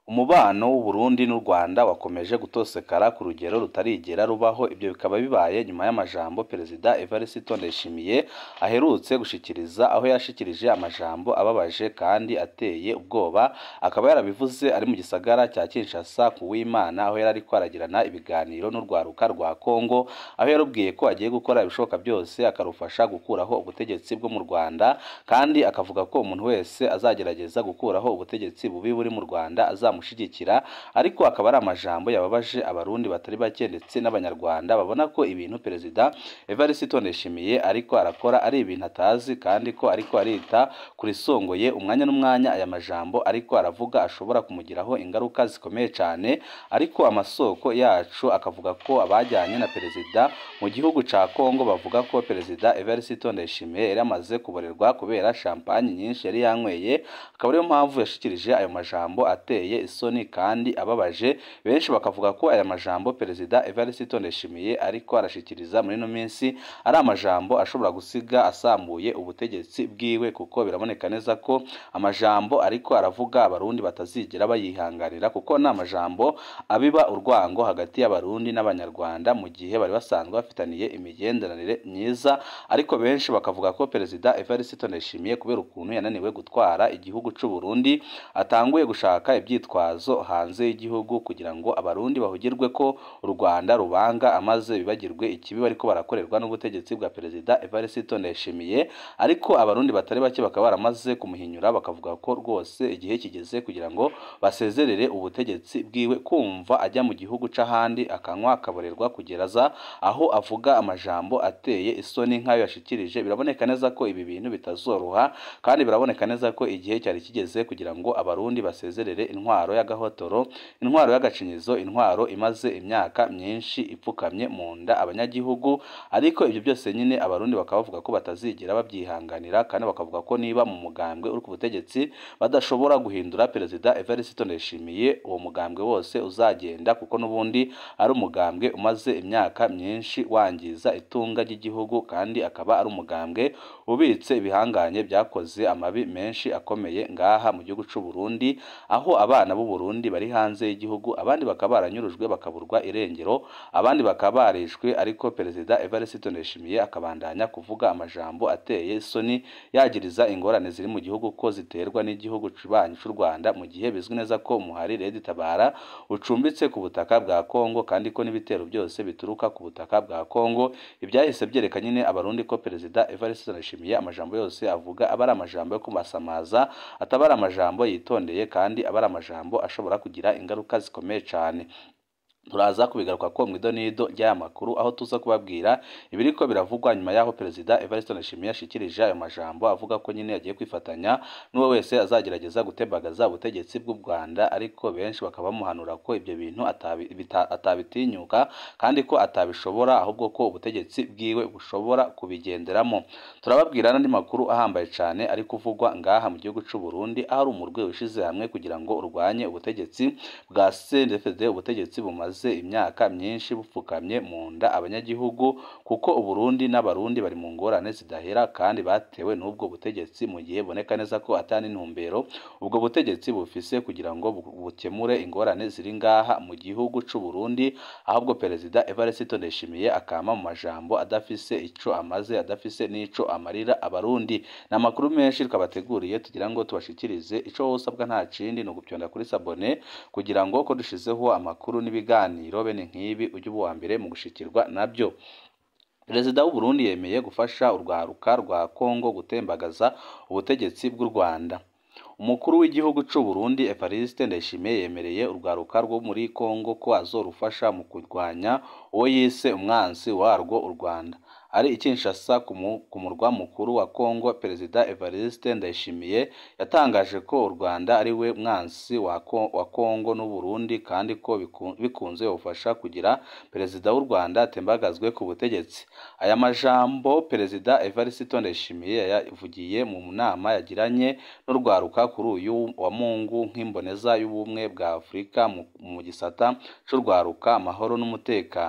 umubano w'u Burundi n'u Rwanda wakomeje gutosekara ku rugero rutarigera rubaho ibyo bikaba bibaye nyuma y'amajambo Perezida Evariste Ndayishimiye aherutse gushikiriza aho yashikirije amajambo ababaje kandi ateye ubwoba akaba yarabivuze ari mu gisagara cya Kinshasa ku w'Imana aho yari ariko aragirana ibiganiro n'urwaruka rwa Kongo aho yarubwiye ko agiye gukora ibishoboka byose akarufasha gukuraho ubutegetsi bwo mu Rwanda kandi akavuga ko umuntu wese azagerageza gukuraho ubutegetsi bubi buri mu Rwanda azamushyigikira ariko akaba ari amajambo yababaje abarundi batari bake ndetse n'abanyarwanda babona ko ibintu Perezida Evariste Ndayishimiye ariko arakora ari ibintu atazi kandi ko ariko arita kuri songoye umwanya n'umwanya aya majambo ariko aravuga ashobora kumugiraho ingaruka zikomeye cyane ariko amasoko yacu akavuga ko abajyanye na perezida mu gihugu cya Kongo bavuga ko perezida Evariste Ndayishimiye yari amaze kuborerwa kubera champagne nyinshi yari yanyweye akaba ariyo mpamvu yashikirije ayo majambo ateye isoni kandi ababaje benshi bakavuga ko aya majambo perezida Evariste Ndayishimiye ariko arashikiriza muri ino minsi ari amajambo ashobora gusiga asambuye ubutegetsi bwiwe kuko biraboneka neza ko amajambo ariko aravuga abarundi batazigera bayihanganira kuko ni amajambo abiba urwango hagati y'abarundi n'abanyarwanda mu gihe bari basanzwe bafitaniye imigenderanire myiza ariko benshi bakavuga ko perezida Evariste Ndayishimiye kubera ukuntu yananiwe gutwara igihugu cy'u Burundi atanguye gushaka ibyitwazo hanze y'igihugu kugira ngo abarundi bahugirwe ko u Rwanda rubanga amaze bibagirwe ikibi bariko barakorerwa n'ubutegetsi bwa perezida Evariste Ndayishimiye ariko abarundi batari bake bakaba baramaze kumuhinyura bakavuga ko rwose igihe kigeze kugira ngo basezerere ubutegetsi bwiwe kumva ajya mu gihugu c'ahandi akanywa akaborerwa kugeraza aho avuga amajambo ateye isoni nk'ayo yashikirije biraboneka neza ko ibi bintu bitazoroha kandi biraboneka neza ko igihe cyari kigeze kugira ngo abarundi basezerere intwaro y'agahotoro intwaro y'agacinyizo intwaro imaze imyaka myinshi ipfukamye mu nda abanyagihugu ariko ibyo byose nyine abarundi bakaba bavuga ko batazigera babyihanganira kandi bakavuga ko niba mu mugambwe uri ku butegetsi badashobora guhindura perezida Evariste Ndayishimiye uwo mugambwe wose uzagenda kuko n'ubundi ari umugambwe umaze imyaka myinshi wangiza itunga ry'igihugu kandi akaba ari umugambwe ubitse ibihanganye byakoze amabi menshi akomeye ngaha mu gihugu cy'u Burundi aho abana b'u Burundi bari hanze y'igihugu abandi bakaba baranyurujwe bakaburwa irengero abandi bakaba barishwe ariko perezida Evariste Ndayishimiye akabandanya kuvuga amajambo ateye isoni yagiriza ingorane ziri mu gihugu ko ziterwa n'igihugu kibanyi cy'u Rwanda mu gihe bizwi neza ko umuhari Red Tabara ucumbitse ku butaka bwa Kongo kandi ko n'ibitero byose bituruka ku butaka bwa Kongo ibyahise byereka nyine abarundi ko perezida Evariste Ndayishimiye amajambo yose avuga aba ari amajambo yo kumasamaza ataba ari amajambo yitondeye kandi aba ari amajambo ashobora kugira ingaruka zikomeye cyane turaza kubigaruka ko mu idonido ry'aya makuru aho tuza kubabwira ibiriko biravugwa nyuma y'aho perezida Evariste Ndayishimiye yashikirije ayo majambo avuga ko nyine yagiye kwifatanya n'uwo wese azagerageza gutembagaza ubutegetsi bw'u Rwanda ariko benshi bakaba bamuhanura ko ibyo bintu atabi- bita- atabitinyuka kandi ko atabishobora ahubwo ko ubutegetsi bwiwe bushobora kubigenderamo turababwira n'andi makuru ahambaye cyane ari kuvugwa ngaha mu gihugu cy'u Burundi aho ari umurwe wishize hamwe kugira ngo urwanye ubutegetsi bwa CNDD ubutegetsi bumaze imyaka myinshi bupfukamye mu nda abanyagihugu kuko Uburundi n'abarundi bari mu ngorane zidahera kandi batewe n'ubwo butegetsi mu gihe boneka neza ko atari intumbero ubwo butegetsi bufise kugira ngo bu- bukemure ingorane ziri ngaha mu gihugu cy'u Burundi ahubwo perezida Evariste Ndayishimiye akama mu majambo adafise ico amaze adafise n'ico amarira abarundi ni amakuru menshi twabateguriye tugira ngo tubashikirize ico wosabwa nta kindi ni ugupyonda kuri sabone kugira ngo ko dushizeho amakuru n'ibiganiro bene nk'ibi ujye uba uwa mbere mu gushikirwa nabyo perezida w'u Burundi yemeye gufasha urwaruka rwa Kongo gutembagaza ubutegetsi bw'u Rwanda umukuru w'igihugu cy'u Burundi Evariste Ndayishimiye yemereye urwaruka rwo muri Kongo ko azorufasha mu kurwanya uwo yise umwansi warwo u Rwanda ari i Kinshasa ku mu- ku murwa mukuru wa Kongo perezida Evariste Ndayishimiye yatangaje ko u Rwanda ari we mwansi wa Ko- wa Kongo n'u Burundi kandi ko biku- bikunze ubufasha kugira perezida w'u Rwanda atembagazwe ku butegetsi aya majambo perezida Evariste Ndayishimiye yayavugiye mu nama yagiranye n'urwaruka kuri uyu wa Mungu nk'imboneza y'ubumwe bwa Afurika mu, mu gisata c'urwaruka amahoro n'umutekano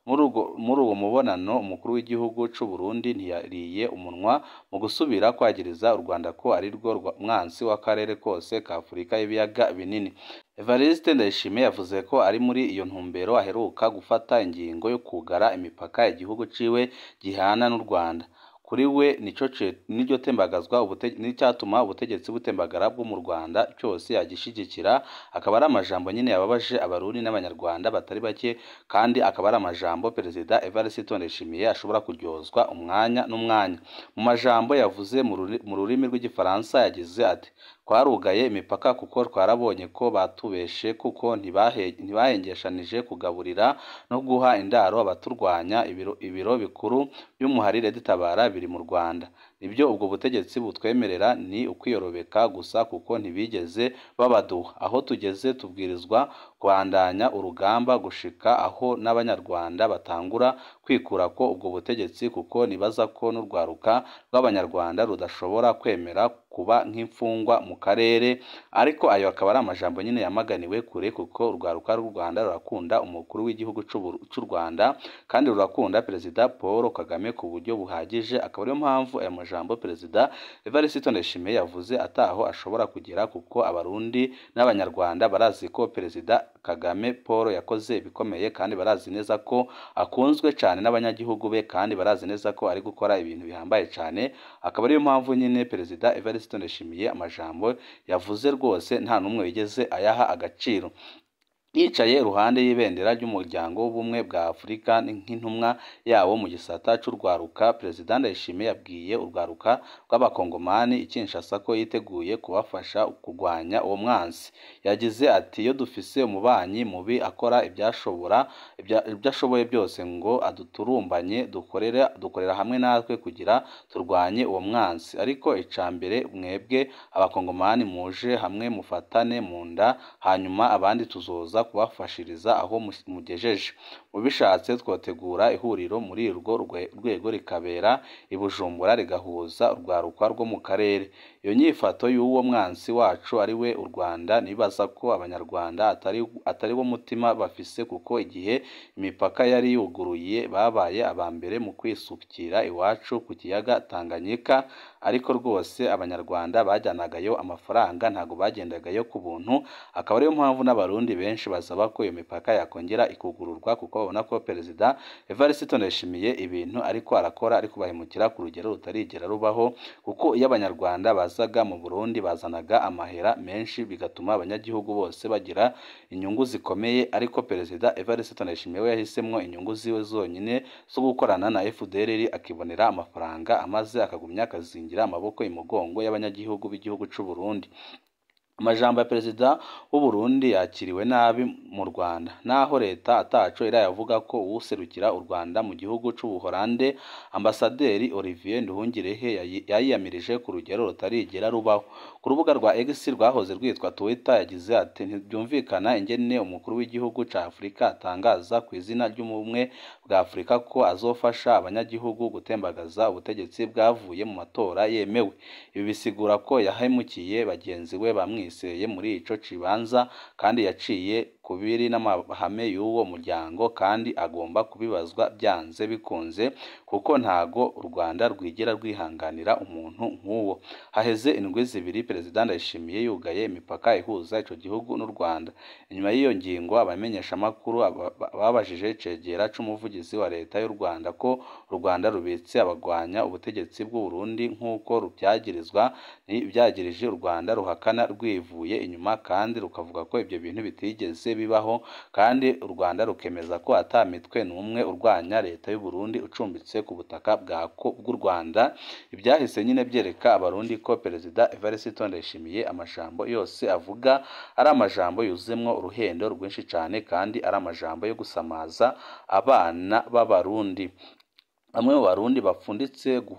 muri uwo mubonano umukuru w'igihugu cy'u Burundi ntiyariye umunwa mu gusubira kwagiriza u Rwanda ko ari rwo mwansi w'akarere kose ka Afurika y'ibiyaga binini Evariste Ndayishimiye yavuze ko ari muri iyo ntumbero aheruka gufata ingingo yo kugara imipaka igihugu ciwe gihana n'u Rwanda kuri we nico niryo tembagazwa n'icyatuma ubutegetsi butembagara bwo mu Rwanda cyose yagishigikira akaba ari amajambo nyine yababaje abarundi n'abanyarwanda batari bake kandi akaba ari amajambo perezida Evariste Ndayishimiye ashobora kuryozwa umwanya n'umwanya mu majambo yavuze mu rurimi rw'igifaransa yagize ati twarugaye imipaka kuko twarabonye ko batubeshe kuko ntibahengeshanije kugaburira no guha indaro abaturwanya ibiro, ibiro bikuru by'umuharire ditabara biri mu Rwanda nibyo ubwo butegetsi butwemerera ni ukwiyorobeka gusa kuko ntibigeze babaduha aho tugeze tubwirizwa kubandanya urugamba gushika aho n'abanyarwanda batangura kwikura ko ubwo butegetsi kuko nibaza ko n'urwaruka rw'abanyarwanda rudashobora kwemera kuba nk'imfungwa mu karere ariko ayo akaba ari amajambo nyine yamaganiwe kure kuko urwaruka rw'u Rwanda rurakunda umukuru w'igihugu cy'u Rwanda kandi rurakunda perezida Paul Kagame ku buryo buhagije akaba ariyo mpamvu aya majambo perezida Evariste Ndayishimiye yavuze ataho ashobora kugera kuko abarundi n'abanyarwanda barazi ko perezida Kagame Paul yakoze ibikomeye kandi barazi neza ko akunzwe cyane n'abanyagihugu be kandi barazi neza ko ari gukora ibintu bihambaye cyane akaba ariyo mpamvu nyine perezida Evariste Ndayishimiye amajambo yavuze rwose nta n'umwe wigeze ayaha agaciro yicaye iruhande y'ibendera ry'umuryango w'ubumwe bwa Afurika nk'intumwa yawo mu gisata cy'urwaruka perezida Ndayishimiye yabwiye urwaruka rw'abakongomani i Kinshasa ko yiteguye kubafasha kurwanya uwo mwansi yagize ati iyo dufise umubanyi mubi akora ibyashobora ibyo ashoboye byose ngo aduturumbanye dukorera dukorera hamwe natwe kugira turwanye uwo mwansi ariko icya mbere mwebwe abakongomani muje hamwe mufatane mu nda hanyuma abandi tuzoza kubafashiriza aho mugejeje mubishatse twategura ihuriro muri urwo rwego rikabera i Bujumbura rigahuza urwaruka rwo mu karere iyo nyifato y'uwo mwansi wacu ari we u Rwanda nibaza ko abanyarwanda atari atari wo mutima bafise kuko igihe imipaka yari yuguruye babaye aba mbere mu kwisukira iwacu ku kiyaga Tanganyika ariko rwose abanyarwanda bajyanagayo amafaranga ntabwo bagendagayo ku buntu akaba ariyo mpamvu n'abarundi benshi basaba ko iyo mipaka yakongera ikugururwa kuko babona ko perezida Evariste Ndayishimiye ibintu ariko arakora ari kubahemukira ku rugero rutarigera rubaho kuko iyo abanyarwanda bazaga mu Burundi bazanaga amahera menshi bigatuma abanyagihugu bose bagira inyungu zikomeye ariko perezida Evariste Ndayishimiye we yahisemo inyungu ziwe zonyine zo gukorana na FDLR akibonera amafaranga amaze akagumya akazingira amaboko imugongo y'abanyagihugu b'igihugu cy'u Burundi amajambo ya perezida w'u Burundi yakiriwe nabi mu Rwanda naho leta ataco irayavuga ko uwuserukira u Rwanda mu gihugu c'Ubuholande ambasaderi Olivier Nduhungirehe yayiyamirije ku rugero rutarigera rubaho ku rubuga rwa X rwahoze rwitwa Twitter yagize ati ntibyumvikana ingene umukuru w'igihugu ca Afurika atangaza ku izina ry'umubumwe bwa Afurika ko azofasha abanyagihugu gutembagaza ubutegetsi bwavuye mu matora yemewe ibi bisigura ko yahemukiye bagenzi we bamwe yamwiseye muri ico kibanza kandi yaciye kubiri n'amahame y'uwo muryango kandi agomba kubibazwa byanze bikunze kuko ntago u Rwanda rwigera rwihanganira umuntu nk'uwo haheze indwi zibiri perezida Ndayishimiye yugaye imipaka ihuza ico gihugu n'u Rwanda inyuma y'iyo ngingo abamenyeshamakuru babajije cegera c'umuvugizi wa leta y'u Rwanda ko u Rwanda rubitse abagwanya ubutegetsi bw'u Burundi nk'uko rubyagirizwa byagirije u Rwanda ruhakana rwivuye inyuma kandi rukavuga ko ibyo bintu bitigeze bibaho kandi u Rwanda rukemeza ko ata mitwe n'umwe urwanya leta y'u Burundi ucumbitse ku butaka bw'u Rwanda ibyahise nyine byereka abarundi ko perezida Evariste Ndayishimiye amajambo yose avuga ari amajambo yuzemwo uruhendo rwinshi cyane kandi ari amajambo yo gusamaza abana b'abarundi bamwe mu barundi bapfunditse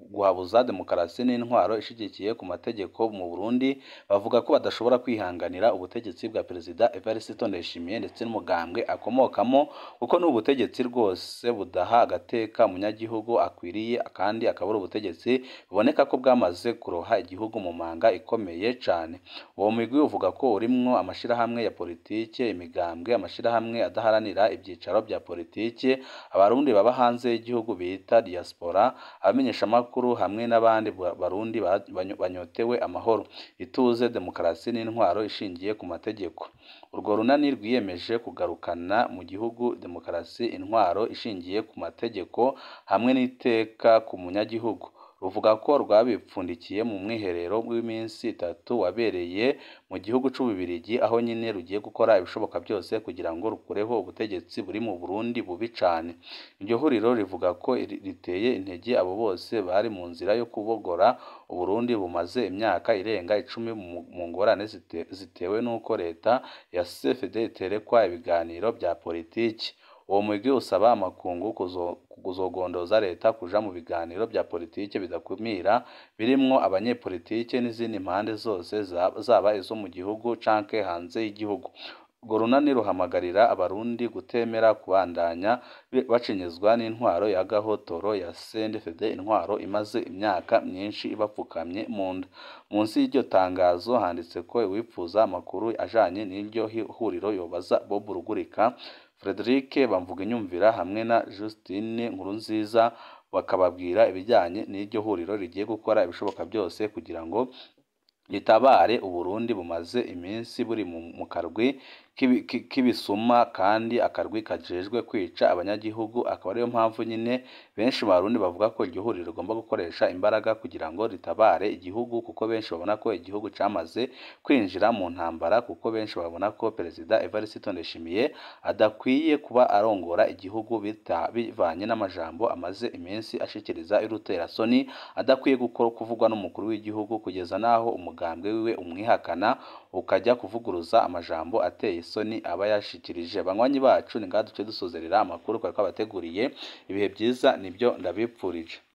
guhabuza demokarasi n'intwaro ishigikiye ku mategeko mu Burundi bavuga ko badashobora kwihanganira ubutegetsi bwa Perezida Evariste Ndayishimiye ndetse n'umugambwe akomokamo kuko ni ubutegetsi rwose budaha agateka umunyagihugu akwiriye kandi akaba ari ubutegetsi buboneka ko bwamaze kuroha igihugu mu manga ikomeye cyane uwo mugwi uvuga ko urimwo amashirahamwe ya politike imigambwe amashirahamwe adaharanira ibyicaro bya politike abarundi baba hanze y'igihugu bita diaspora abamenyeshamakuru hamwe n'abandi barundi banyotewe amahoro ituze demokarasi n'intwaro ishingiye ku mategeko urwo runani rwiyemeje kugarukana mu gihugu demokarasi intwaro ishingiye ku mategeko hamwe n'iteka ku munyagihugu ruvuga ko rwabipfundikiye mu mwiherero w'iminsi itatu wabereye mu gihugu c'ububirigi aho nyine rugiye gukora ibishoboka byose kugira ngo rukureho ubutegetsi buri mu Burundi bubi cane iryo huriro rivuga ko riteye intege abo bose bari mu nzira yo kubogora Uburundi bumaze imyaka irenga icumi mu ngorane zitewe n'uko leta ya CFD iterekwa ibiganiro bya politiki uwo mugwi usaba amakungu kuzogondoza leta kuja mu biganiro bya politike bidakumira birimwo abanyepolitike n'izindi mpande zose zaba izo mu gihugu canke hanze y'igihugu urwo runani ruhamagarira abarundi gutemera kubandanya bacinyizwa n'intwaro ya gahotoro ya CNDD intwaro imaze imyaka myinshi ibapfukamye mu nda munsi y'iryo tangazo handitse ko uwipfuza amakuru ajanye n'iryo huriro yobaza Bob Rugurika Frederic Bamvuginyumvira hamwe na Justine Nkurunziza bakababwira ibijyanye n'iryo huriro rigiye gukora ibishoboka byose kugira ngo ritabare Uburundi bumaze iminsi buri mu karwi k'ibisuma kandi akarwi kajejwe kwica abanyagihugu akaba ariyo mpamvu nyine benshi mu Barundi bavuga ko iryo huriro rigomba gukoresha imbaraga kugira ngo ritabare igihugu kuko benshi babona ko igihugu cyamaze kwinjira mu ntambara kuko benshi babona ko Perezida Evariste Ndayishimiye adakwiye kuba arongora igihugu bivanye n'amajambo amaze iminsi ashikiriza iruterasoni adakwiye kuvugwa n'umukuru w'igihugu kugeza n'aho umugambwe wiwe umwihakana ukajya kuvuguruza amajambo ateye isoni aba yashikirije banywanyi bacu ni ngaha duce dusozerera amakuru twari twabateguriye ibihe byiza nibyo ndabipfurije